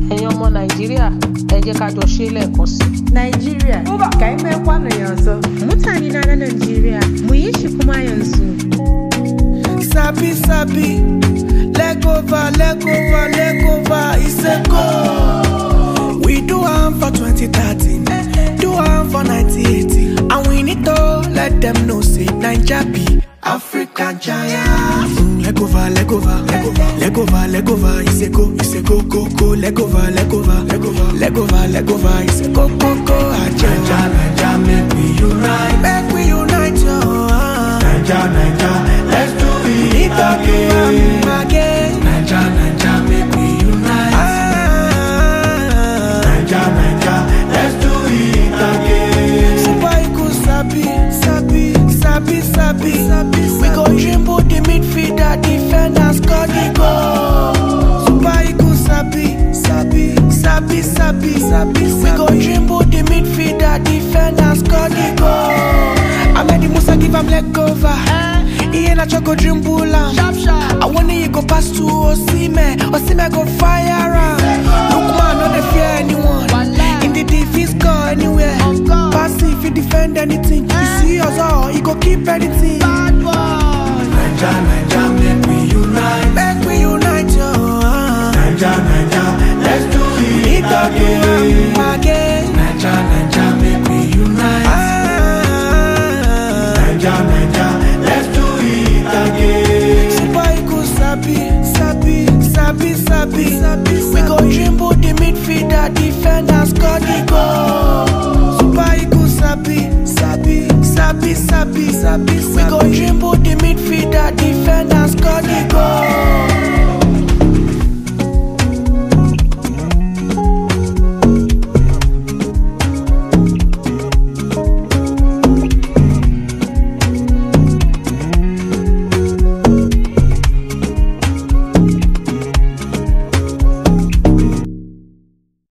ẹ̀yin ọmọ nàìjíríà ẹ jẹ́ ká jọ ṣe é lẹ́ẹ̀kan sí i. Nigeria, ka yi mai kwano yanzu. Mutane na na Najeriya, mu yi shi kuma yanzu. Sabi sabi, leg over, leg over, leg over, it's a go. We do am for 2013, do am for 1980, and we need to let them know say Naija be African giant. Mm, leg over, leg over, leg over, leg over, leg over, it's a go, it's a go, go, go, leg over, leg over, leg over, leg over, leg over, it's a go, go, go, Naija, Naija, make we unite, make we unite, yo. ah. Naija, Naija, let's do it again. again. Naija, Naija, make we unite. Ah, Naija, Naija, let's do it again. Super Eagles sabi, sabi, sabi, sabi, sabi. We go dribble the midfielder, defender, score the goal. Super Eagles sabi, sabi, sabi, sabi, sabi. We go dribble the midfielder, defender, score the goal. I made the Musa give am leg over. He ain't a go dribble am. I want you go pass to Osime, Osime go fire am. Look man, no dey fear anyone. In the defense, score anywhere. Pass if you defend anything. You see us all, you go keep anything. Naija, Naija, make we unite. Make we unite, yo. ah. Naija, Naija, let's do it again. Again. Naija, Naija, make we unite. Ah. Naija, Naija, let's do it again. Super Eagles sabi, sabi, sabi, sabi, sabi. We go dribble the midfielder, defender, score the goal. Super Eagles sabi, sabi, sabi, sabi, sabi,